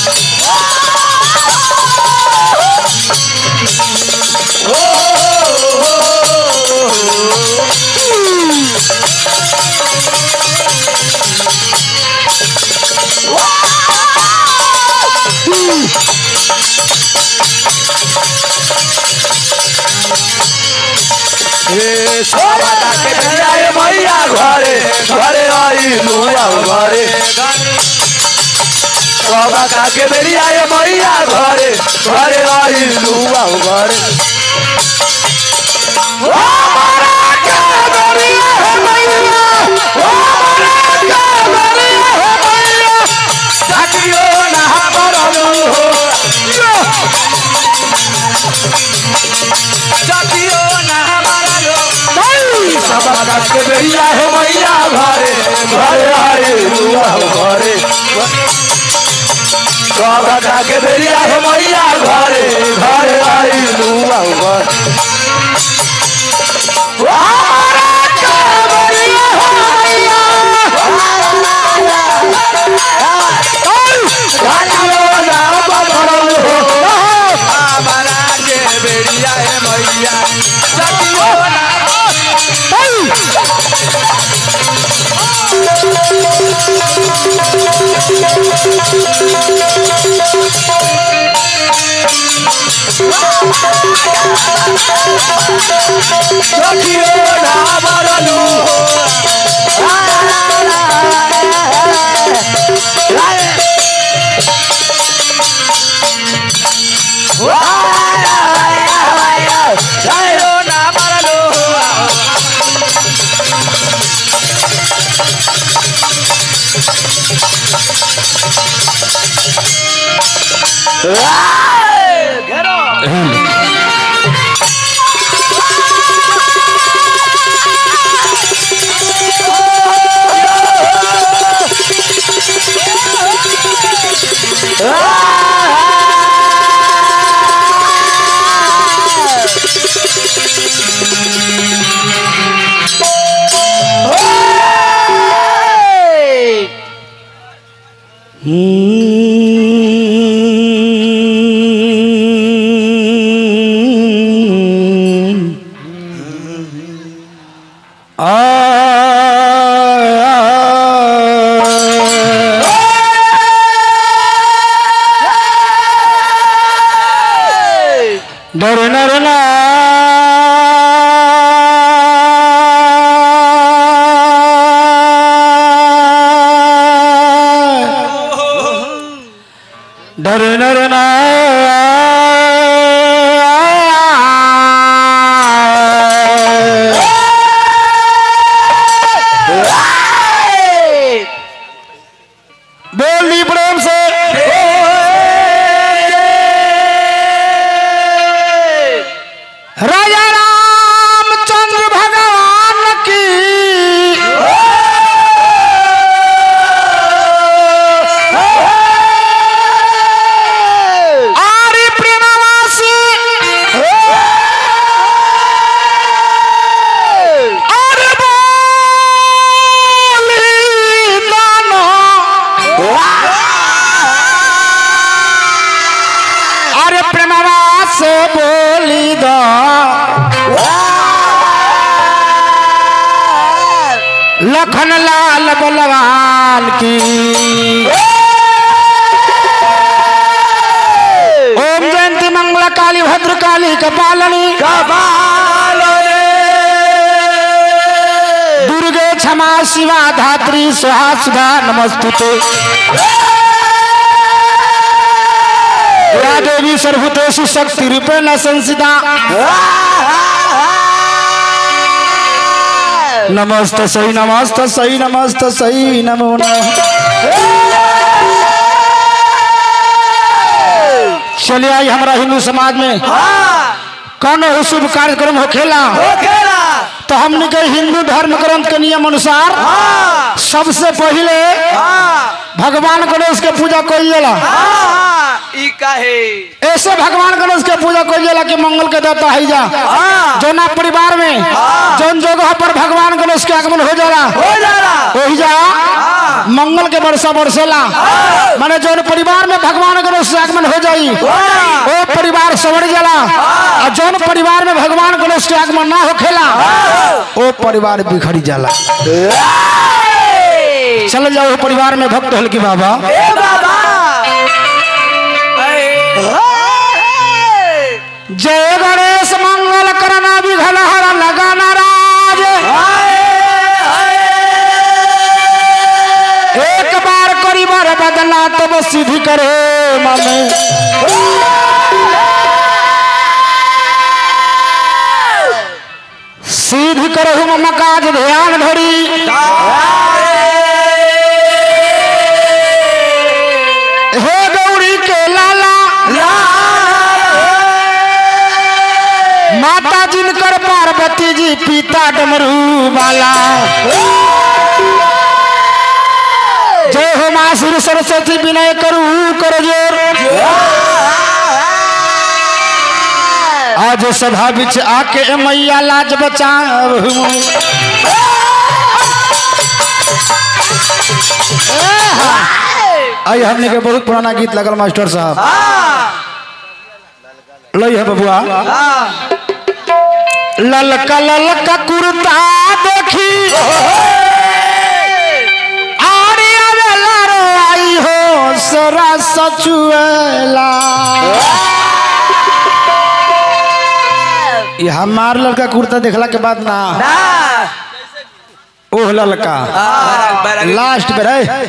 ए सोबता के जाए मैया घरे घरे आइलू अब घरे सोबता के बेरिया ए मैया घरे घरे आइलू अब घरे ओ मरा के बेरिया हे मैया ओ मरा के बेरिया हे मैया साकियो ना परलू हो साकियो ना परलू सबका के बेरिया हे मैया घरे घरे आइलू अब घरे सबका के बेरिया हे मैया घरे घरे आइलू अब घरे हमारा के बेरिया हे मैया साकियो ना परलू हो हमारा के बेरिया हे मैया साकियो ना सखियो ना बरलू ना बरलू डर नर ना डर नर ना बोली प्रेम से राजा रामचंद्र भगवान की आरी प्रेमवासी अरे बोली दानो अरे प्रेमवास बोली दो लखन लाल बलवान की ओम जयंती मंगला काली भद्र काली कपालनी दुर्गे क्षमा शिवा धात्री सुहा सुधा नमस्तुते या देवी सर्वभूतेषु शक्ति रूपेण संसिता नमस्त सही नमस्त सही नमस्त सही नमो नमः चलिए आई हमारा हिंदू समाज में कौन हो शुभ कार्यक्रम हो खेला तो हमने के हिंदू धर्म ग्रंथ के नियम अनुसार सबसे पहले भगवान गणेश के पूजा कइल जाला ई काहे ऐसे भगवान गणेश के पूजा कइल जाला कि मंगल के देवता है जा जौना परिवार में जौन जगह पर भगवान गणेश के आगमन हो जाला हो जाला वही जा मंगल के वर्षा बरसेला माने जौन परिवार में भगवान गणेश के आगमन हो जाई ओ परिवार सवड़ जाला और जौन परिवार में भगवान गणेश के आगमन ना होखेला ओ परिवार बिखरी जाला चल जाओ परिवार में भक्त हल की बाबा ए बाबा जय गणेश मंगल करना विघन हर लगा नाराज एक बार करी बार बदला तब सिद्धि करे मन सिद्धि करहु मम काज ध्यान धरी हे गौरी के लाला माता जिनकर पार्वती जी पिता डमरू वाला जय हो माँ श्री सरस्वती विनय करू कर जोर आज सभा बिच आके मैया लाज बचा आई हमने के बहुत पुराना गीत लगल मास्टर साहब लई है बबुआ ललका ललका कुर्ता देखी आरी आवेला रो आई हो सरा सचुएला ये हमार लड़का कुर्ता देखला के बाद ना ओह ललका लास्ट पे रहे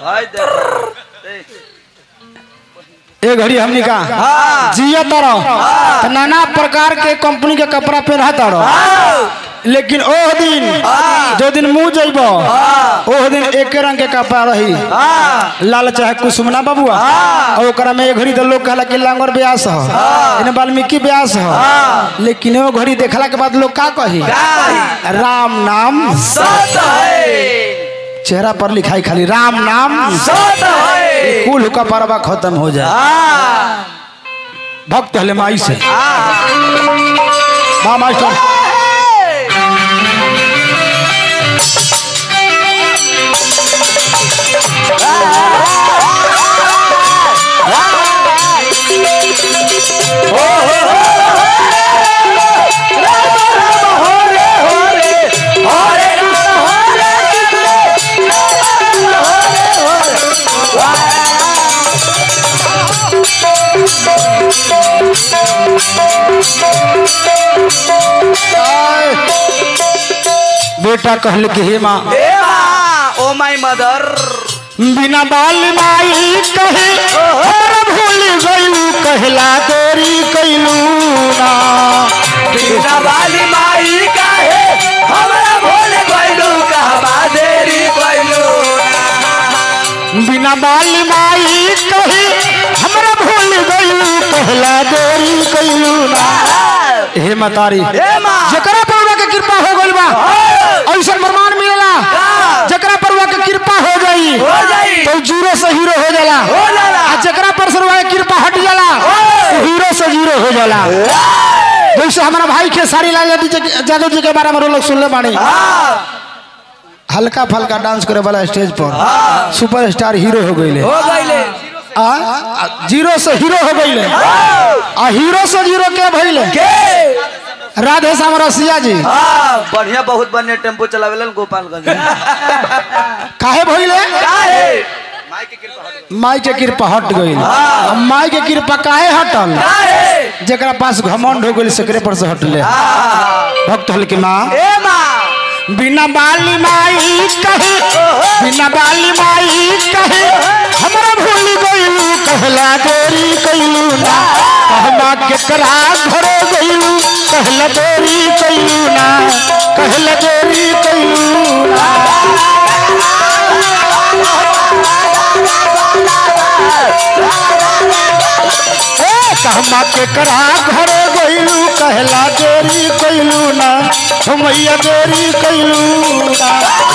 ए घड़ी हमनी का जिया तारो तो नाना प्रकार के कंपनी के कपड़ा पहना तारो लेकिन ओह दिन जो दिन मुंह जइब ओह दिन एक रंग के कपड़ा रही लाल चाहे कुसुमना बबुआ और ओकरा में एक घड़ी तो लोग कहला कि लांगर ब्यास हो इन्हें वाल्मीकि ब्यास हो लेकिन वो घड़ी देखला के बाद लोग का कही राम नाम चेहरा पर लिखाई खाली राम नाम कुल का परवा खत्म हो जाए भक्त हले माई से माँ मास्टर बेटा कहल कि हे माँ ओ माय मदर बिना बाल माई कहे हमरा भूल गयू कहला तोरी कैलू ना बिना वाली माई काहे हमरा भूल गइलू कहबा देरी गइलू बिना बाल माई कहे हमरा भूल गयू कहला तोरी कैलू ना हे मतारी हे माँ जकरा पर के कृपा हो गइल बा ऐसा प्रमाण मिलेला जकरा पर के कृपा हो गई हो जाई तो जीरो से हीरो हो जाला हो जाला आ जकरा पर से के कृपा हट जाला तो हीरो से जीरो हो जाला जैसे हमारा भाई के सारी लाल यादव जी के- यादव जी के बारे में लोग सुनले बानी हल्का फल्का डांस करे वाला स्टेज पर सुपर स्टार हीरो हो गई हो गइले आ आ, जीरो से हीरो हो गई आ हीरो से जीरो के भइले के राधे श्याम रसिया जी हाँ बढ़िया बहुत बढ़िया टेम्पो चलावेलन गोपालगंज में। काहे भइले काहे माई के कृपा हट गई माई के कृपा काहे हटल काहे जेकरा पास घमंड हो गई सकरे पर से हटले भक्त हल की माँ ए माँ बिना बाली माई कहे बिना बाली माई कहे हमरा भूल गइलू कहला देरी कइलू ना कहमा केकरा घरे गइलू कहला देरी कइलू ना कहला देरी कइलू ना ए कहमा केकरा घरे गइलू कहला देरी कइलू ना हमैया देरी कइलू ना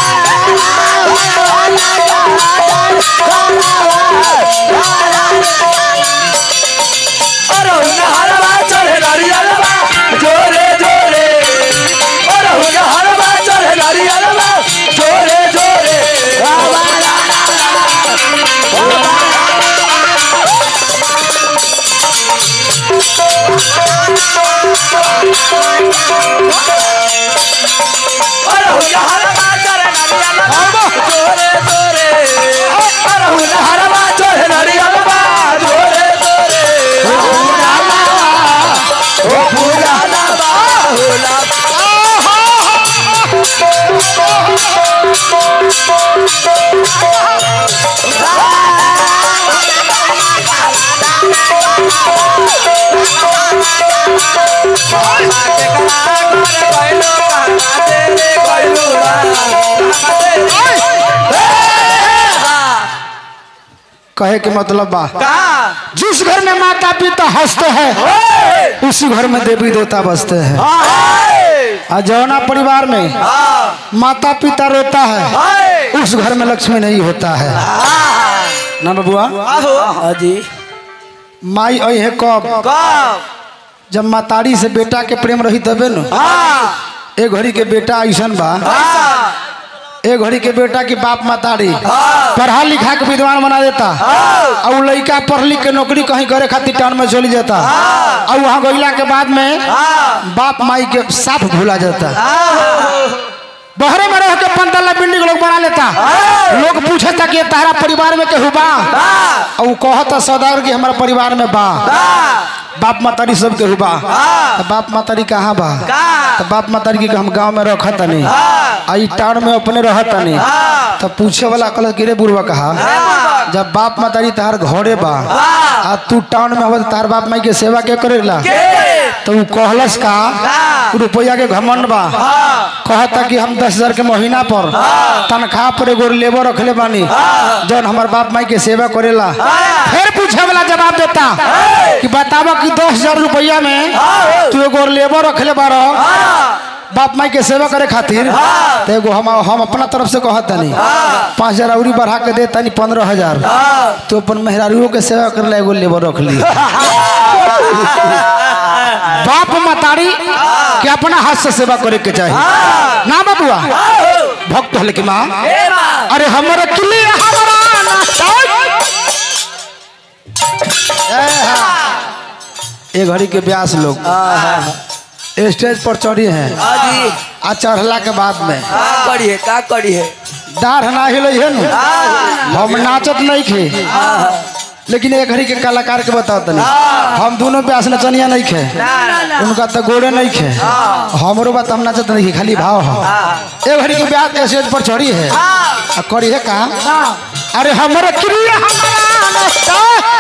अरे हरवा चढ़े नारियलवा जोरे जोरे अरे हरवा चढ़े नारियलवा जोरे जोरे कहे के मतलब बा का जिस घर में माता पिता हंसते हैं उसी घर में देवी देवता बसते हैं और जौना परिवार में माता पिता रोता है उस घर में लक्ष्मी नहीं होता है ना बबुआ हाँ जी माई आई है कब कब जब मातारी से बेटा के प्रेम रही तबे न हाँ ए घड़ी के बेटा ऐसन बा हाँ ए घड़ी के बेटा की बाप मातारी पढ़ा लिखा के विद्वान बना देता और उ लड़का पढ़ लिख के नौकरी कहीं करे खातिर टाउन में चली जाता और वहाँ गईला के बाद में बाप माई के साथ भूला जाता बहरे में रह के पंतला बिल्डिंग लोग बना लेता लोग पूछता कि तारा परिवार में केहू बा और उ कहता सदार कि हमारा परिवार में बा बाप मातारी सब केहू बा तो बाप मातारी कहाँ बा तो बाप मातारी के हम गांव में रखत तनी आ ई टाउन में अपने रहत तनी तो पूछे वाला कल गिरे बुढ़वा कहा जब बाप मातारी तहार घरे बा आ तू टाउन में हो तार बाप माई के सेवा के करेला तो उ कहलस का उ रुपया के घमंड बा कहता कि हम दस हजार के महीना पर तनख्वाह पर एगो लेबर रखले बानी जौन हमार बाप माई के सेवा करेला फिर पूछे वाला जवाब देता कि बतावा कि दस हजार रुपया में तू एगो लेबर रखले बारो बाप माई के सेवा करे खातिर तो एगो हम हम अपना तरफ से कहत तनी पाँच हजार अउरी बढ़ा के दे तनी पंद्रह हजार तो अपन मेहरारुओं के सेवा करे एगो लेबर रख ली बाप मतारी के अपना हाथ से सेवा करे के चाहिए ना बबुआ भक्त हले की माँ अरे हमारा किले हमारा नाश्ता ए हाँ। ए घड़ी के ब्यास लोग स्टेज पर चढ़ी हैं जी आ चढ़ला के बाद में का करी है का करी है डाढ़ ना हिल है नु हम नाचत नहीं खे लेकिन एक घड़ी के कलाकार के बताओ तनी हम दोनों ब्यास नचनिया नहीं खे उनका तो गोड़े नहीं खे हमरो बात हम नाचत नहीं खे खाली भाव है एक घड़ी के ब्यास स्टेज पर चढ़ी है आ करी है का अरे हमारे क्रिया हमारा नाश्ता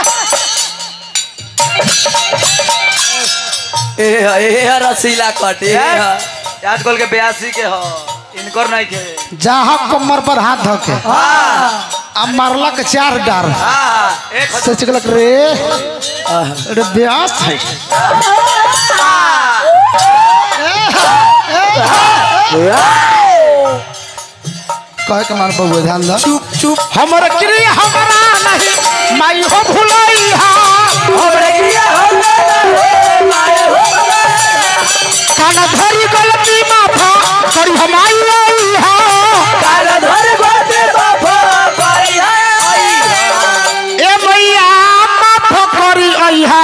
ए ए रसीला कट ए आजकल के बयासी के हो इनकर नहीं के जहाँ कमर पर हाथ धके आ मारला के चार डार एक सोच गलक रे अरे ब्यास है कहे के मार बबुआ ध्यान दो चुप चुप हमर क्रिया हमारा नहीं माई हो भुलाई हा हमरे किया हो माए हो काना धरी गलती माफा करी हमारी आई हा काल धर गोते बाबा पाई है ए मैया माफ करी आई हा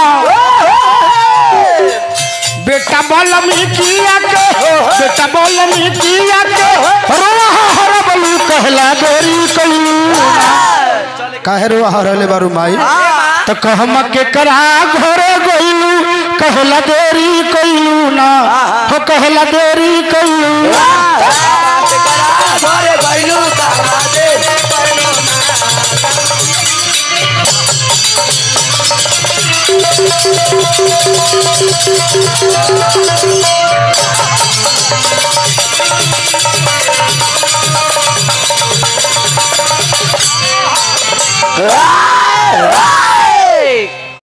बेटा बलमी किया के बेटा बलमी किया के रोहा हर बलू कहला गोरी कइलू काहे रोहा हरले बारू माई तो कहम के करा घरे गइलू कहला देरी कइलू ना हो कहला देरी कइलू घरे गइलू कहा दे ए